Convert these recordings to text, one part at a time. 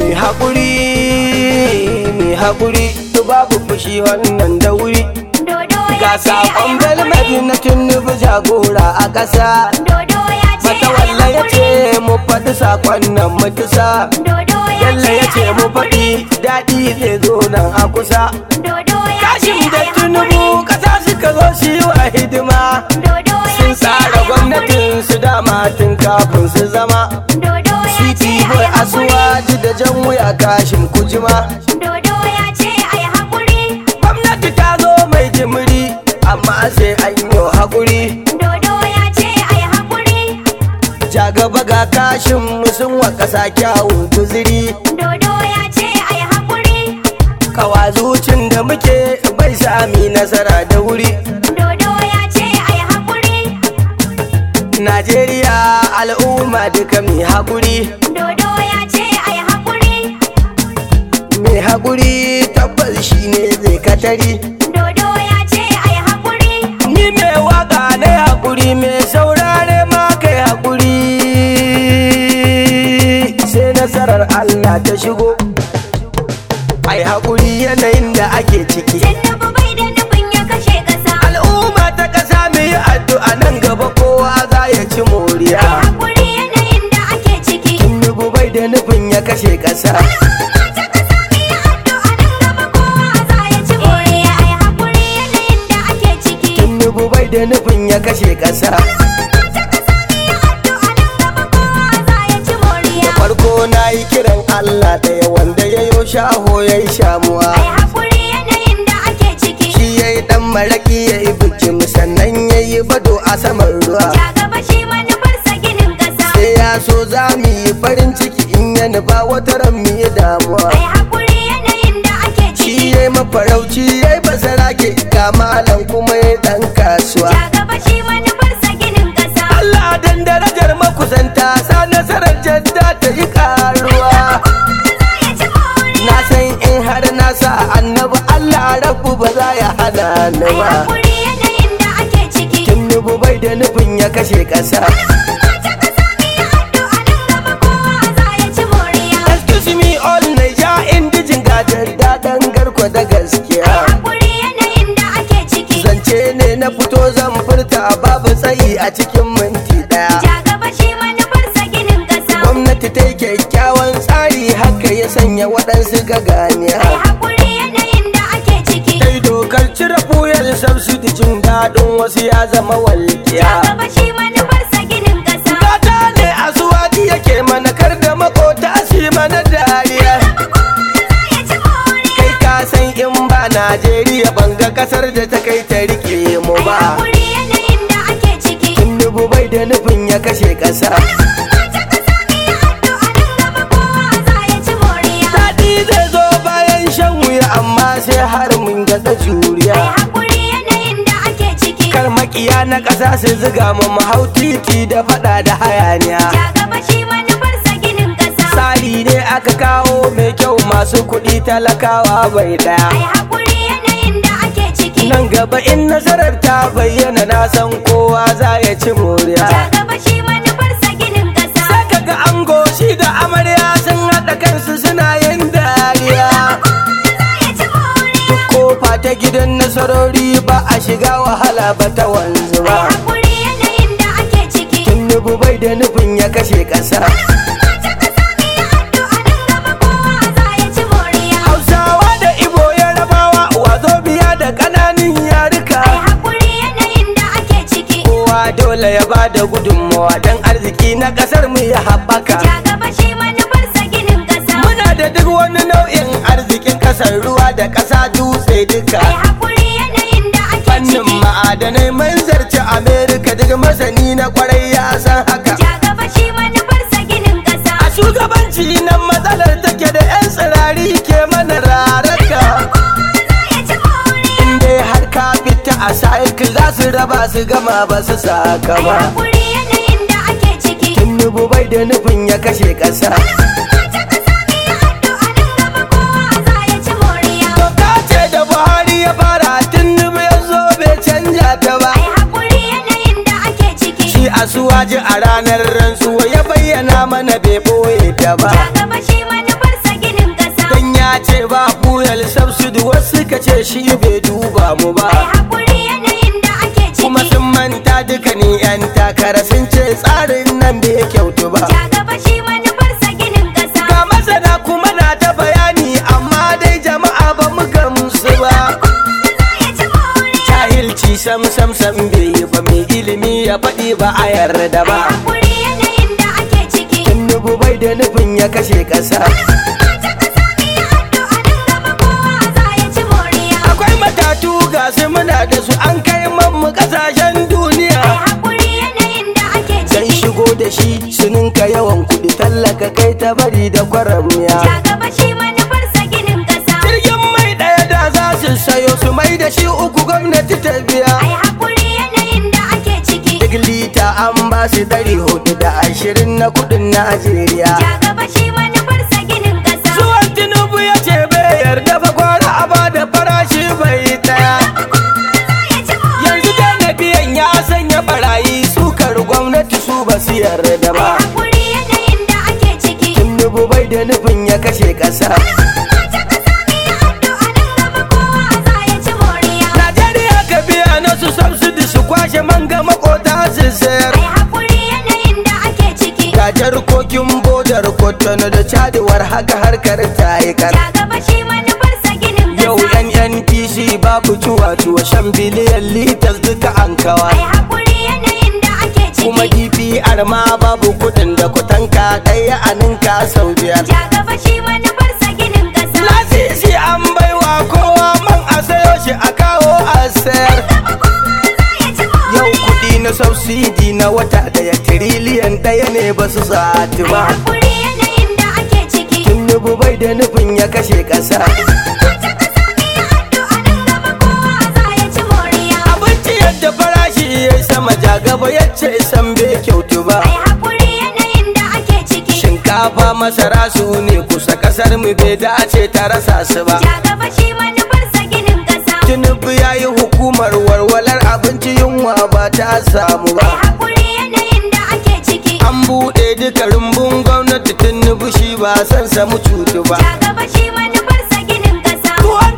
mai haƙuri mai haƙuri to babu fushi wannan da wuri Dodo ga ya ce ai saƙon belmadi haƙuri. na tunubu jagora a ƙasa Dodo ya ce mata ai walla ya ce haƙuri. mu faɗi saƙon nan mu tusa Dodo ya Bello ce ya ce ai mu haƙuri. faɗi daɗi zai zo nan a kusa Dodo ya ce Kashim da ai tunubu haƙuri. ƙasa suka zo su yi wa hidima Dodo ya sun ce tsara ai gwamnatin su dama tun kafin su zama haƙuri. Dodo ya ce Titi ai boy haƙuri. asuwaji da jan wuya kashin kujima Dodo ya ce ai haƙuri. gwamnati ta zo mai jimiri amma sai an yi haƙuri Dodo ya ce ai haƙuri. ja gaba ga kashin sun wa ƙasa kyawun guziri Dodo ya ce ai haƙuri. kawazucin da muke bai sami nasara da wuri Dodo ya ce ai haƙuri. najeriya al'umma duka mai haƙuri Dodo ya ce ai haƙuri. mai haƙuri tabbas shine zai katari Dodo ya ce ai haƙuri. ni mai waka na haƙuri mai saurare ma kai haƙuri sai nasarar Allah ta shigo ai haƙuri yanayin da ake ciki Tinubu bai da nufin ya kashe ƙasa. al'umma ta ƙasa mu yi addu'a nan gaba kowa za ya ci moriya Ai haƙuri yanayin da ake ciki. Tinubu bai da nufin ya kashe ƙasa Al'umma ta ƙasa mu yi addu'a nan gaba kowa za ya ci moriya. Ai haƙuri yanayin da ake ciki. Tinubu bai da nufin ya kashe ƙasa Al'umma ta ƙasa mu yi addu'a nan gaba kowa za ya ci moriya. farko na yi kiran Allah ɗaya wanda ya yo shaho ya yi shamuwa Ai haƙuri yanayin da ake ciki. shi ya yi ɗan maraƙi ya yi bikin sannan ya yi bado a saman ruwa Ja gaba shi manufarsa ginin ƙasa. sai ya so za mu yi farin ciki in ya nufa wata ran mu yi damuwa Ai haƙuri yanayin da ake shi ciki. ya yi mafarauci ya yi basara ke ga malam kuma ya yi ɗan kasuwa Ja gaba shi manufarsa ginin ƙasa. Allah dan darajar makusanta sa nasarar jadda ta yi karuwa Kowa za ya ci moriya. na san in har na sa annabi Allah rabu ba za ya hana ni Ai ba haƙuri yanayin da ake ciki. Tinubu bai da nufin ya kashe ƙasa Al'umma ta ƙasa mu yi addu'a nan gaba kowa za ya ci moriya. Excuse me all Naija indijin gajar daɗin garko da Ai gaskiya haƙuri yanayin da ake ciki. Zance ne na fito zan furta babu tsayi a cikin minti ɗaya Ja gaba shi manufarsa ginin ƙasa. Gwamnati ta yi kyakkyawan tsari haka ya sanya waɗansu gaganiya Ai haƙuri yanayin da ake ciki. Ta yi dokar cire fuyar subsidy jin daɗin wasu ya zama Ja walƙiya gaba shi manufarsa ginin ƙasa. Gata ne a suwaɗi yake mana kar da makota su yi mana dariya Kowa za ya ci moriya. kai ka san in ba Najeriya ban ga kasar da ta kai ta rike mu Ai ba haƙuri yanayin da ake ciki. Tinubu bai da nufin ya kashe ƙasa Al'umma ta ƙasa mu yi addu'a nan gaba kowa za ya ci moriya. Daɗi zai zo bayan shan wuya amma sai har mun ga ta juriya Ai haƙuri yanayin da ake ciki. Kar makiya na ƙasa su ziga mu mu hau titi da faɗa da hayaniya Ja gaba shi manufarsa ginin ƙasa. Tsari ne aka kawo mai kyau masu kuɗi talakawa bai ɗaya Ai haƙuri yanayin da ake ciki. Nan gaba in nasarar ta bayyana na san kowa za ya ci moriya Ja gaba shi manufarsa ginin ƙasa. Sai kaga ango shi da amarya sun haɗa kansu suna yin dariya Kowa za ya ci moriya. Kofa ta gidan nasarori ba a shiga wahala ba ta wanzu Ai ba haƙuri yanayin da ake ciki. Tinubu bai da nufin ya kashe ƙasa Al'umma ta ƙasa mu yi addu'a nan gaba kowa za ya ci moriya. Hausawa da Ibo Yarabawa wazo biya da ƙananan yarika Ai haƙuri yanayin da ake ciki. Kowa dole ya ba da gudunmawa don arziki na ƙasar mu ya haɓaka Ja gaba shi manufarsa ginin ƙasa. Muna da duk wani nau'in arzikin ƙasar ruwa da ƙasa dutse duka Ai haƙuri yanayin da ake Fannin ciki. ma'adanai mun zarci Amerika duk masani na kwarai ya san haka Ja gaba shi manufarsa ginin ƙasa. A shugabanci nan matsalar take da 'yan tsirari ke mana raraka Kowa za ya ci moriya. In dai har ka fita a cycle za su raba su gama ba su saka Ai ba haƙuri yanayin da ake ciki. Tinubu bai da nufin ya kashe ƙasa Al'umma ta ƙasa mu yi addu'a nan gaba kowa za ya ci moriya. Doka ce da Buhari ya fara Tinubu ya zo bai canja ta ba Ai haƙuri yanayin da ake ciki. Shi asuwaji a ranar rantsuwa ya bayyana mana bai boye ta ba Ja gaba shi manufarsa ce ba fuel subsidy wasu ka ce shi bai duba mu ba Ai haƙuri yanayin da ake kuma ciki. sun manta duka ni yan takara sun ce tsarin nan bai kyautu ba Ja gaba shi manufarsa ginin ƙasa. ga masana kuma na ta bayani amma dai jama'a ba mu gamsu ba Kowa za ya ci more. jahilci sam sam sam bai yi ba mai ilimi ya faɗi ba a yarda Ai ba haƙuri yanayin da ake ciki. Tinubu bai da nufin ya kashe ƙasa Al'umma ta ƙasa mu yi addu'a nan gaba kowa za ya ci moriya. akwai matatu ga su muna da su an kai mu ƙasashen duniya Ai haƙuri yanayin da ake dan ciki. shigo da shi su ninka yawan kuɗi tallaka kai ta bari da kwaramiya Ja gaba shi manufarsa ginin ƙasa. jirgin mai ɗaya da za su sayo su mai da shi uku gwamnati ta biya Ai haƙuri yanayin da ake ciki. duk lita an ba su ɗari hudu da ashirin na kuɗin najeriya Ja gaba shi manufarsa ginin ƙasa. zuwan tinubu ya ce bai yarda ba gwara a ba da farashi bai ɗaya yanzu da na biyan ya sanya barayi sukar gwamnati su ba su yarda ba Hakuri yanayin da ake ciki. tinubu bai da nufin ya kashe ƙasa Al'umma ta ƙasa mu yi addu'a nan gaba kowa za ya ci moriya. najeriya ka biya na su subsidy su kwashe manga makota su sayar Ai hakuri yanayin da ake ciki. ga jarkokin bodar kotono da cadiwar haka harkar ta yi kar Ja gaba shi manufarsa ginin yau ƙasa. nnpc babu cuwa-cuwa shan biliyan litas duka an kawa Ai hakuri yanayin da ake kuma ciki. dpr ma babu kudin da kutanka ɗaya a ninka sau biyar Ja gaba shi manufarsa ginin ƙasa. lasisi an baiwa kowa man a sayo shi a kawo a sayar Gaba kowa za ya ci yau moriya. kudi na subsidi na wata daya tiriliyan daya ne ba su sati Ai ba hakuri yanayin da ake ciki. tinubu bai da nufin ya kashe ƙasa Al'umma ta ƙasa mu yi addu'a nan gaba kowa za ya ci moriya. abinci yadda farashi ya yi sama jagaba ya ce san bai kyautu ba Ai hakuri yanayin da ake ciki. shinkafa masara su ne kusa kasar mu bai dace ta rasa su ba Ja gaba shi manufarsa ginin ƙasa. tinubu ya yi hukumar warwalar abinci yunwa ba ta samu Ai ba hakuri yanayin da ake ciki. an buɗe duka rumbun gwamnati tinubu shi ba san samu cutu ba Ja gaba shi manufarsa ginin ƙasa.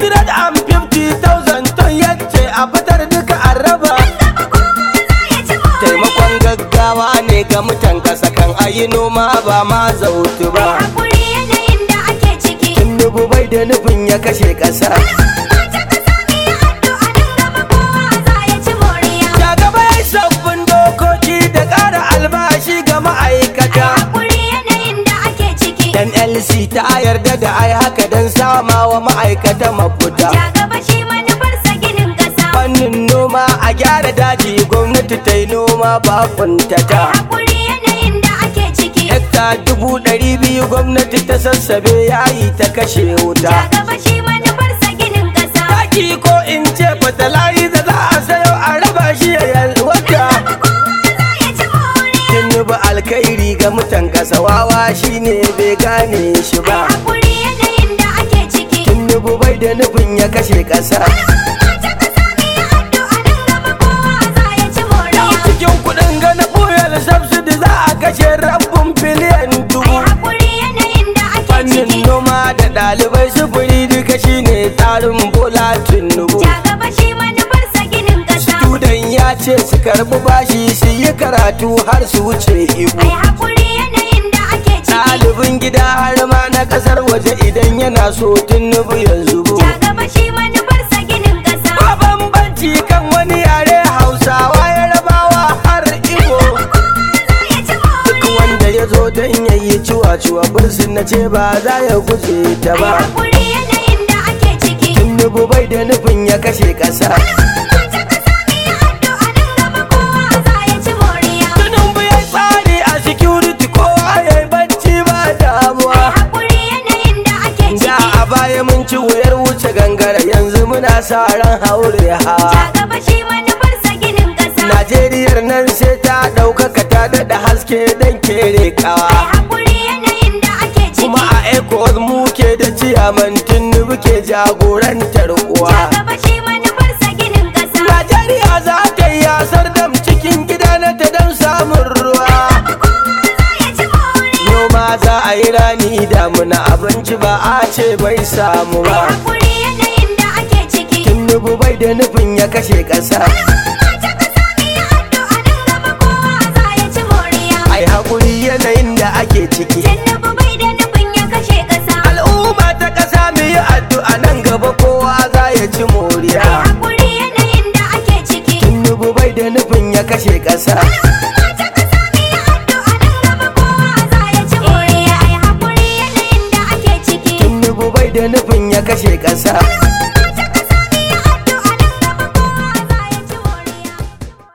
250,000 ton yace a fitar duka an raba Gaba kowa za ya ci moriya. taimakon gaggawa ne ga mutan kasa kan ayi noma ba ma zautu Ai ba hakuri yanayin da ake ciki. tinubu bai da nufin ya kashe ƙasa Al'umma ta ƙasa mu yi addu'a nan gaba kowa za ya ci moriya. ya gaba ya sabbin dokoki da ƙara albashi ga Ai ma'aikata hakuri yanayin da ake ciki. nlc ta yarda da ai haka don sama wa ma'aikata mafuta Ja gaba shi manufarsa ginin ƙasa. fannin noma a gyara daji gwamnati ta yi noma ba Ai kuntata hakuri yanayin da ake ciki. hekta dubu ɗari biyu gwamnati ta sassabe yayi ta kashe wuta Ja gaba shi manufarsa ginin ƙasa. taki ko in ce fatalayi da za a sayo a raba shi ya yalwata Kowa za ya ci moriya. tinubu alkhairi ga mutan kasa wawa shine bai gane shi Ai ba hakuri yanayin da ake ciki. tinubu bai da nufin ya kashe ƙasa Al'umma ta ƙasa mu yi addu'a nan gaba kowa za ya ci moriya. cikin kuɗin gana ɓoyar subsidy za a kashe rabin biliyan Ai dubu hakuri yanayin da ake fannin ciki. noma da ɗalibai sufuri duka shine tsarin bola tinubu Ja gaba shi manufarsa ginin ƙasa. Tudan ya ce su karɓi bashi su yi karatu har su wuce ibu Ai hakuri yanayin da ake ciki. ɗalibin gida har ma na ƙasar waje idan yana so tinubu ya zubo Ja gaba shi manufarsa ginin ƙasa. ba bambanci kan wani yare hausawa yarabawa har igbo Kowa za ya ci duk moriya. wanda ya zo don yayi ciwa-ciwa bursin na ce ba za ya guje ta Ai ba hakuri yanayin da ake ciki. tinubu bai da nufin ya kashe ƙasa Al'umma ta ƙasa mu yi addu'a nan gaba kowa za ya ci moriya. tinubu ya tsari a security kowa ya yi bacci ba damuwa Ai hakuri yanayin da ake da ciki. a baya mun ci wuyar wuce gangara yanzu muna sa ran haure hawa Ja gaba shi manufarsa ginin ƙasa. najeriyar nan sai ta ɗaukaka ta daɗa haske don kere kawa Ai hakuri yanayin da ake ciki. kuma a ecos mu ke da ciyaman tinubu ke jagorantar uwa Ja gaba shi manufarsa ginin ƙasa. najeriya za ta yi yasar dam cikin gida na ta don samun ruwa Kowa za ya ci moriya. noma za a yi rani damuna abinci ba a ce bai samu Ai ba hakuri yanayin da ake ciki tinubu bai da nufin ya kashe ƙasa Al'umma ta kasa mu yi addu'a nan gaba kowa za ya ci moriya ai haƙuri yanayin da ake ciki Tinubu bai da nufin ya kashe ƙasa al'umma ta ƙasa mu yi addu'a nan gaba kowa za ya ci moriya Ai hakuri yanayin da ake ciki tinubu bai da nufin ya kashe ƙasa Al'umma ta kasa mu yi addu'a nan gaba kowa za ya ci moriya Ai hakuri yanayin da ake ciki tinubu bai da nufin ya kashe ƙasa